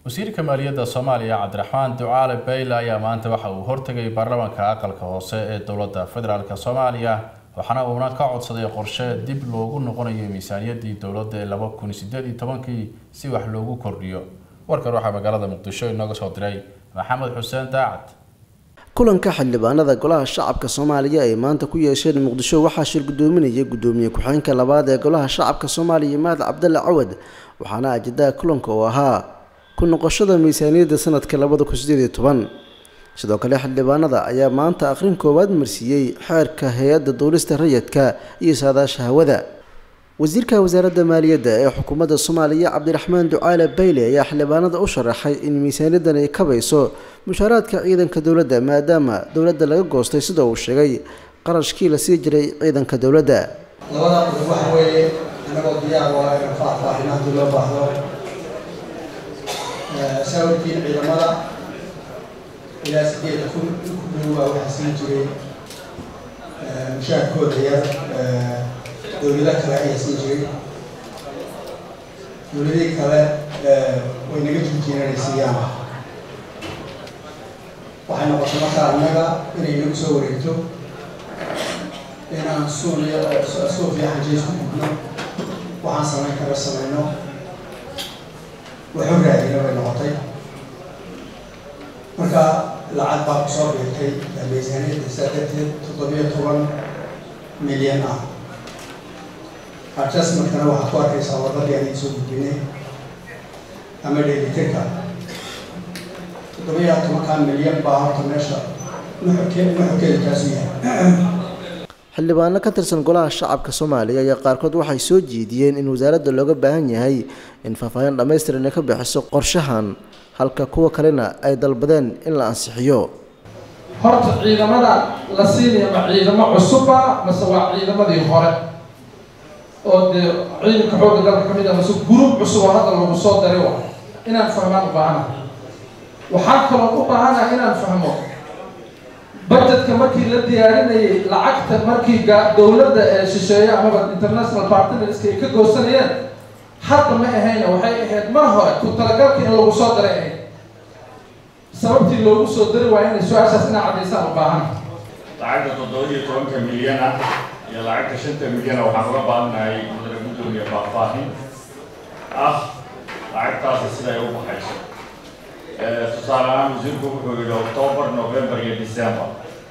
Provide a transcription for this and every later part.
wasiirka maaliyadda soomaaliya cabdiraxmaan ducaale bayle ayaa maanta waxa uu hortegay baarlamaanka aqalka hoose ee dowladda federaalk soomaaliya waxaana uuna ka codsaday qorshe dib loogu noqonayo miisaaniyaddii dowladda ee laba kun sideed iyo tobankii si wax loogu kordhiyo warkan waxaa magaalada muqdisho inooga soo diray maxamed xuseen daacad kulanka xildhibaanada golaha shacabka soomaaliya ay maanta ku yeesheen muqdisho waxaa shir gudoominaya gudoomiye ku-xigeenka labaad ee golaha shacabka soomaaliya mahad cabdalle cawad waxaana ajendaha kulanka oo ahaa ku noqoshada miisaaniyadda sanadka labada kun sideed iyo toban sidoo kale xildhibaanada ayaa maanta akhrin koowaad marsiiyey xeerka hay-adda duulista rayidka iyo saadaasha hawada wasiirka wasaaradda maaliyadda ee xukuumadda soomaaliya cabdiraxmaan ducaale bayle ayaa xildhibaanada u sharaxay in miisaaniyaddan ay kabayso mushaaraadka ciidanka dowladda maadaama dowladda laga goostay sida uu sheegay qarashkii la sii jiray ciidanka dowladda labada qodob waxa weeye anagoo diyaar waa in faahfaahin haddii loo baahdo sawirkiin ciidamada ilaa sideeda kun ku dhowaa waxaa siin jiray mushaarkooda yar dowlado kale ayaa siin jiray dowladihii kale way naga joojiyeen inay siiyaan waxay noqotay markaa annaga inay nagu soo wareegto inaan suuliya suuf iyo xanjeys ku gudno waxaan samayn kara samayno waxu raadina bay noqotay marka lacag baa kusoo biirtay miisaaniyadda saa darteed toddobiyo toban milyan ah adjustmentkana waxaad ku arkaysaa wadadii aan soo gudbinay ama dheelitirka toddobiyo tobankaa milyan baa horta meesha nuxurkeedu kaasu yahay xildhibaano ka tirsan golaha shacabka soomaaliya ayaa qaarkood waxay soo jeediyeen in wasaaradda looga baahan yahay in faahfaahin dhammaystiran ay ka bixiso qorshahan halka kuwa kalena ay dalbadeen in la ansixiyo horta ciidamada la siinaya ma ciidamo cusubba mase waa ciidamadii hore oo dee ciidanka xoogga dalka ka mid ah mase gurub cusub oo hadda lagu soo daray wa inaan fahmaan u baahana waxaa kaloo u baahana inaan fahmo budgetka markii la diyaarinayay lacagta markii dowladda ee shisheeye amaba international partnerska ay ka goosanayeen hadda ma ahayna waxay ahayd mar hore ku talagalka in lagu soo daray ahayd sababtii loogu soo dari waayo inay su-aashaas inaa caddaysaan u baahan lacagta toddoba iyo tobanka milyan ah iyo lacagta shanta milyan ah waxaan uga baahanahay mudane guddoomiye faahfaahin ah lacagtaasi siday u baxayso tusaale ahaan wasiirku wuxuu yidhi october november iyo december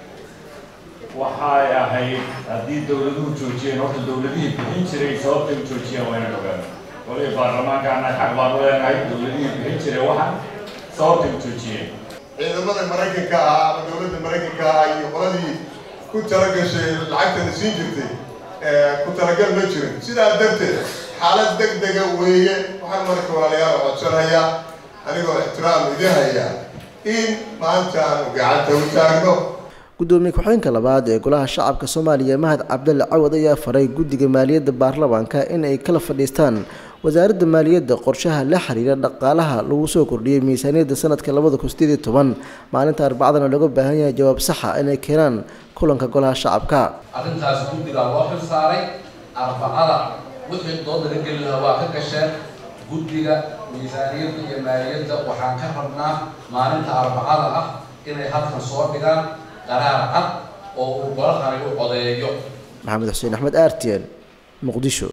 waxay ahayd haddii dowladuhu joojiyeen horta dowladihii bixin jiray sababtay u joojiyeen waa inaan ogaano waliba baarlamaanka annaga xaq baanu leenahay dowladihii bixin jiray waxan sababtay u joojiyeen ciidamada maraykanka ahaa ama dowladda maraykanka ahaa iyo qoladii ku talagashay lacagtana siin jirtay ku talagal ma jirin sidaa darteed xaalad deg dega weeye waxaan marka walaalayaal codsanayaa anigoo ixtiraam idin haya in maanta aanu gacanta u taagno gudoomiye ku-xigeenka labaad ee golaha shacabka soomaaliya mahad cabdalle cawad ayaa faray guddiga maaliyadda baarlamaanka in ay kala fadhiistaan wasaaradda maaliyadda qorshaha la xiriira dhaqaalaha lagu soo kordhiyey miisaaniyadda sanadka labada kun sideed iyo toban maalinta arbacadana looga baahan yahay jawaab saxa inay keenaan kulanka golaha shacabka arrintaas guddigaa loo xil saaray arbacada wixii dood laga geli lahaa waa ka gasheen guddiga miisaaniyadda iyo maaliyadda waxaan ka rabnaa maalinta arbacada ah inay halkan soo dhigaan qaraar cad oo uu golahani u codeeyo maxamed xuseen axmed aartiyan muqdisho